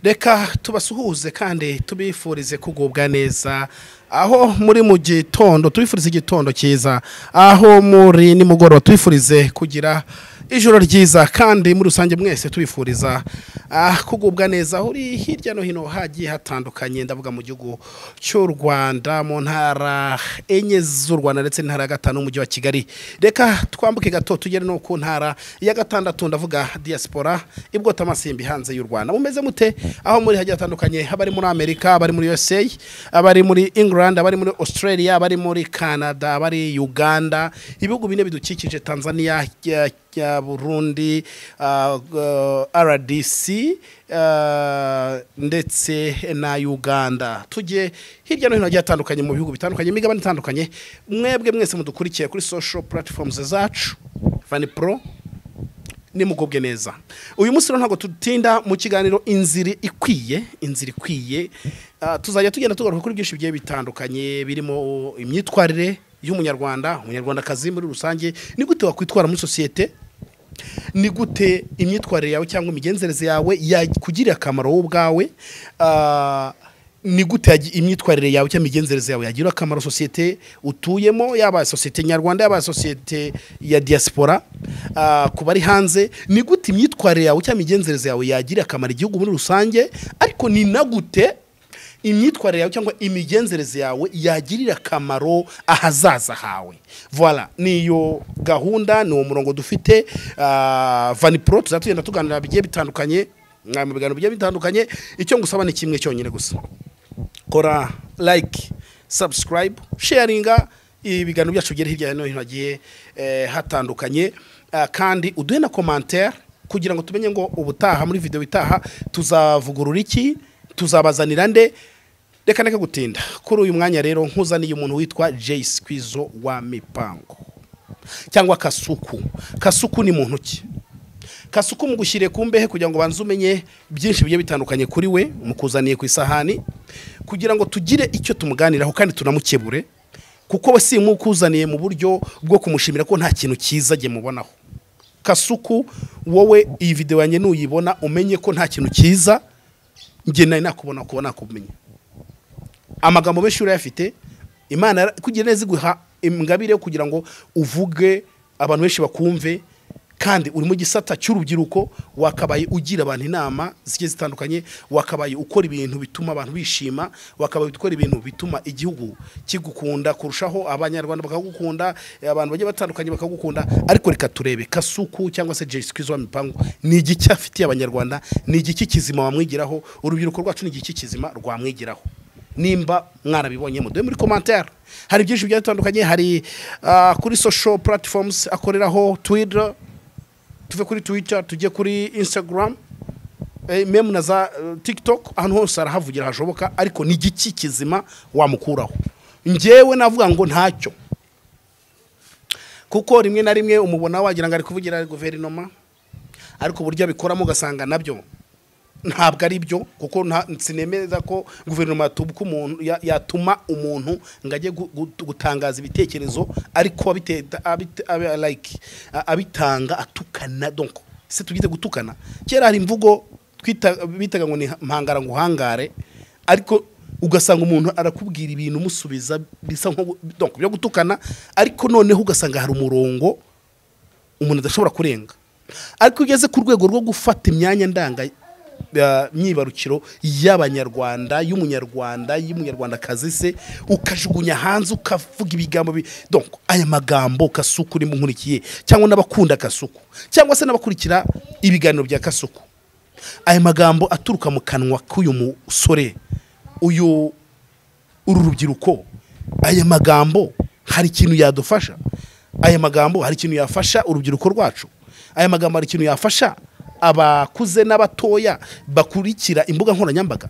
reka tubasuhuze kandi tubifurize kugubwa neza aho muri mu gitondo tubifurize igitondo cyiza aho muri nimugoroba tubifurize kugira ijoro ryiza kandi muri rusange mwese tubifuriza kugubwa neza uri hirya no hino hagiye hatandukanye ndavuga mu gihugu cy'u rwanda mu ntara enye z'u rwanda ndetse n'intara ya gatanu n'umujyi wa kigali reka twambuke gato tugere no ku ntara ya gatandatu ndavuga diaspora ibwota amasimbi hanze y'u rwanda mumeze mute aho muri hagiye hatandukanye abari muri amerika abari muri usa abari muri england abari muri australia abari muri canada abari uganda ibihugu bine bidukikije tanzania ya burundi rdc ndetse na uganda tujye hirya no hino hagiye hatandukanye mu bihugu bitandukanye imigabane itandukanye mwebwe mwese mudukurikiye kuri social platforms zacu vani pro nimugubwe neza uyu munsi rero ntabwo tutinda mu kiganiro inzira ikwiye inzira ikwiye tuzajya tugenda tugaruka kuri byinshi bigiye bitandukanye birimo imyitwarire y'umunyarwanda umunyarwandakazi muri rusange ni gute wakwitwara muri sosiyete ni gute imyitwarire yawe cyangwa imigenzereze yawe yakugirira akamaro wowe ubwawe ni gute imyitwarire yawe cyangwa imigenzereze yawe yagira akamaro sosiyete utuyemo yaba sosiyete nyarwanda yaba sosiyete ya diaspora ku bari hanze ni gute imyitwarire yawe cyangwa imigenzereze yawe yagira akamaro igihugu muri rusange ariko ni na gute imyitwarire yawe cyangwa imigenzereze yawe yagirira akamaro ahazaza hawe voila niyo gahunda ni uwo murongo dufite vanipuro tuzajya tugenda tuganira bigiye bitandukanye mu biganiro bigiye bitandukanye icyo ngusaba ni kimwe cyonyine gusa kora like subscribe sharinga ibiganiro byacu bigera hirya no hino hagiye hatandukanye kandi uduhe na komantere kugira ngo tumenye ngo ubutaha muri videwo itaha tuzavugurura iki tuzabazanira nde reka reka gutinda kuri uyu mwanya rero nkuzaniye umuntu witwa jay Skwizo wa mipango cyangwa kasuku kasuku ni muntu ki kasuku mugushyire ku mbehe kugira ngo ubanze umenye byinshi bigiye bitandukanye kuri we mukuzaniye ku isahani kugira ngo tugire icyo tumuganiraho kandi tunamukebure kuko we si mukuzaniye mu buryo bwo kumushimira ko nta kintu cyiza ajye mubonaho kasuku wowe iyi videwo yanjye nuyibona umenye ko nta kintu cyiza njye nari nakubona kuba nakumenya amagambo menshi urayafite imana kugira neza iguha ingabire kugira ngo uvuge abantu benshi bakumve kandi uri mu gisata cy'urubyiruko wakabaye ugira abantu inama zigiye zitandukanye wakabaye ukora ibintu bituma abantu bishima wakabaye ukora ibintu bituma igihugu kigukunda kurushaho abanyarwanda bakagukunda abantu bagiye batandukanye bakagukunda ariko reka turebe kasuku cyangwa se jesi kwizo mipangu ni igiki afitiye abanyarwanda ni igiki kizima wamwigiraho urubyiruko rwacu ni igiki kizima rwamwigiraho nimba mwarabibonye muduhe muri komantere hari byinshi bigiye bitandukanye hari kuri sosho puratifomuzi akoreraho twidra tuve kuri twitter tujye kuri instagram memu na za tiktok ahantu hose arahavugira hashoboka ariko ni igiki kizima wamukuraho ngewe navuga ngo ntacyo kuko rimwe na rimwe umubona wagira ngo ari kuvugira guverinoma ariko uburyo abikoramo ugasanga nabyo ntabwo ari byo kuko sinemeza ko guverinoma yatuma umuntu ngo ajye gutangaza ibitekerezo ariko abitanga atukana donko se tugize gutukana kera hari imvugo bitaga ngo ni mpangara ngo uhangare ariko ugasanga umuntu arakubwira ibintu umusubiza bisa byo gutukana ariko noneho ugasanga hari umurongo umuntu adashobora kurenga ariko ugeze ku rwego rwo gufata imyanya ndanga myibarukiro y'abanyarwanda y'umunyarwanda y'umunyarwandakazi se ukajugunya hanze ukavuga ibigambo donc aya magambo kasuku urimo nkurikiye cyangwa n'abakunda kasuku cyangwa se n'abakurikira ibiganiro bya kasuku aya magambo aturuka mu kanwa k'uyu musore uyu uru rubyiruko aya magambo hari ikintu yadufasha aya magambo hari ikintu yafasha urubyiruko rwacu aya magambo hari ikintu yafasha abakuze n'abatoya bakurikira imbuga nkoranyambaga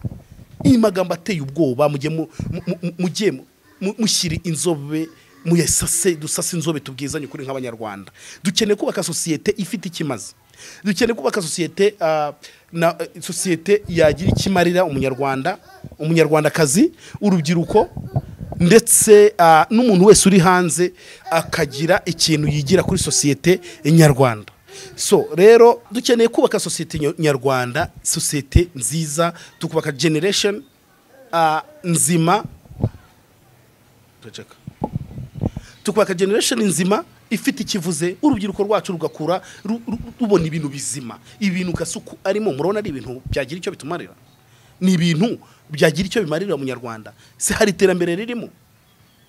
iyi magambo ateye ubwoba mujye mushyire inzobe muyasase dusase inzobe tubwizanye kuri nk'abanyarwanda dukeneye kubaka sosiyete ifite ikimaze dukeneye kubaka sosiyete na sosiyete yagira ikimarira umunyarwanda umunyarwandakazi urubyiruko ndetse n'umuntu wese uri hanze akagira ikintu yigira kuri sosiyete nyarwanda so rero dukeneye kubaka sosiyete nyo- nyarwanda sosiyete nziza tukubaka generation ah, nzima turaceka tukubaka generation nzima ifite ikivuze urubyiruko rwacu rugakura ru- ru- rubona ibintu bizima ibintu gasuku arimo murabona ari ibintu byagira icyo bitumarira ni ibintu byagira icyo bimarira umunyarwanda se hari iterambere ririmo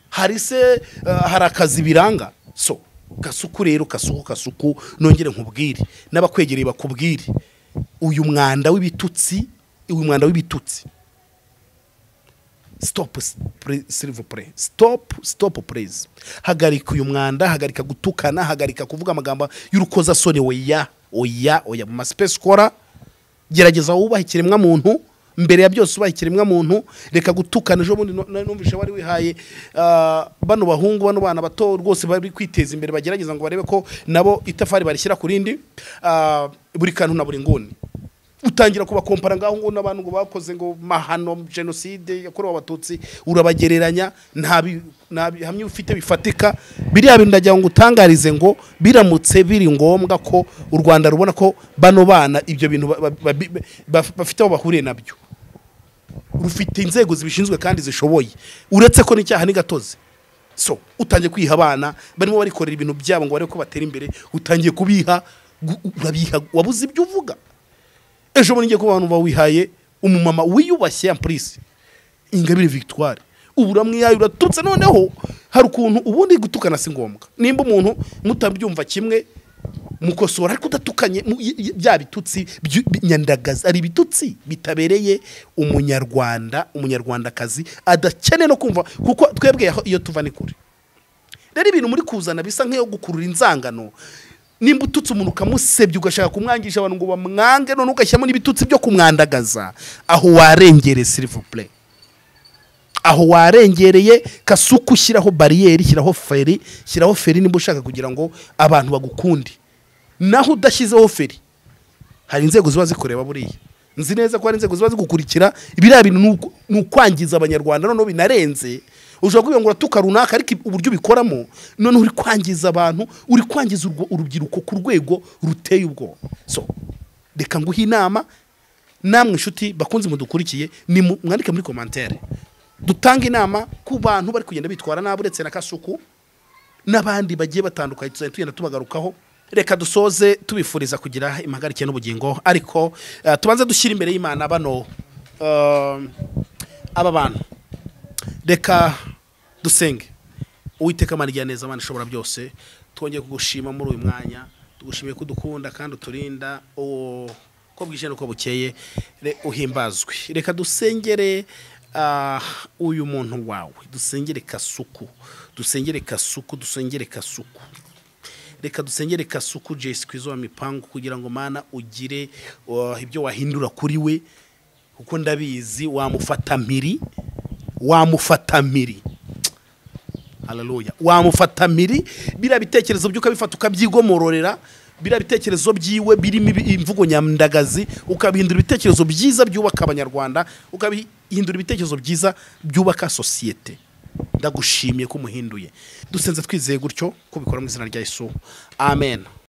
hari se eh, hari akazi biranga so gasuku rero gasuku gasuku nongere nkubwire n'abakwegereye bakubwire uyu mwanda w'ibitutsi uyu mwanda w'ibitutsi stop silivupure stop stop pureze hagarika uyu mwanda hagarika gutukana hagarika kuvuga amagambo y'urukozasoni oya oya oya mu masipesi ukora gerageza wubaha ikiremwamuntu mbere ya byose ubaha ikiremwamuntu reka gutukana ejo bundi no- nari numvise wari wihaye ah, bano bahungu bano bana bato rwose bari kwiteza imbere bagerageza ngo barebe ko nabo itafari barishyira ku rindi ah, buri kantu na buri nguni utangira kubakompara ngaho ngo n'abantu ngo bakoze ngo mahano jenoside yakorewe abatutsi urabagereranya nta bi- nta bihamya ufite bifatika biriya bintu ndagira ngo utangarize ngo biramutse biri ngombwa ko u rwanda rubona ko bano bana ibyo bintu ba- ba- ba- bi- ba- bafite aho bahuriye nabyo rufite inzego zibishinzwe kandi zishoboye uretse ko n'icyaha n'igatozi so utangiye kwiha abana barimo barikorera ibintu byabo ngo barebe ko batera imbere utangiye kubiha gu- urabiha wabuze ibyo uvuga ejo bundi ngiye kuba abantu bawihaye umumama wiyubashye ya purisi ingabire victoire ubu uramwihaye uratutse noneho hari ukuntu ubundi gutukana si ngombwa nimba umuntu mutabyumva kimwe mukosora ariko udatukanye mu- y- y- bya bitutsi byu- bi- nyandagazi ari ibitutsi bitabereye umunyarwanda umunyarwandakazi adakeneye no kumva kuko twebwe aho- iyo tuva ni kure rero ibintu muri kuzana bisa nk'iyo gukurura inzangano nimba ututse umuntu ukamusebya ugashaka kumwangisha abantu ngo bamwange none ugashyiramo n'ibitutsi byo kumwandagaza aho warengere silivupure aho warengereye kasuku ushyiraho bariyeri shyiraho feri shyiraho feri niba ushaka kugira ngo abantu bagukunde naho udashyizeho feri hari inzego ziba zikureba buriya nzi neza ko hari inzego ziba zigukurikira biriya bintu ni uku- ni ukwangiza abanyarwanda noneho binarenze ushobora kuvuga ngo uratuka runaka ariko uburyo ubikoramo noneho uri kwangiza abantu uri kwangiza urwo- urubyiruko ku rwego ruteye ubwoba so reka nguhe inama namwe inshuti bakunze mudukurikiye ni mu- mwandike muri komantere dutanga inama ku bantu bari kugenda bitwara nabi uretse na kasuku n'abandi bagiye batandukanye tuzajya tugenda tubagarukaho reka dusoze tubifuriza kugira impagarike n'ubugingo ariko eh, tubanze dushyire imbere y'imana bano eh, aba bantu reka dusenge uwiteka amara igihe neza abana ishobora byose twongeye kugushima muri uyu mwanya tugushimiye ko udukunda kandi uturinda uwo ko bwije n'uko bukeye re- uhimbazwe reka dusengere ah, uyu muntu wawe dusengere kasuku dusengere kasuku dusengere kasuku reka dusengere kasuku jesi kwizo wa mipangu kugira ngo mana ugire uh, ibyo wahindura kuri we kuko ndabizi wamufata mpiri wamufata mpiri haleluya wamufata mpiri biriya bitekerezo bye ukabifata ukabyigomororera biriya bitekerezo byiwe birimo ibi- imvugo nyandagazi ukabihindura ibitekerezo byiza byubaka abanyarwanda ukabihindura ibitekerezo byiza byubaka sosiyete ndagushimiye ko umuhinduye dusenze twizeye gutyo ko ubikora mu izina rya yesu amen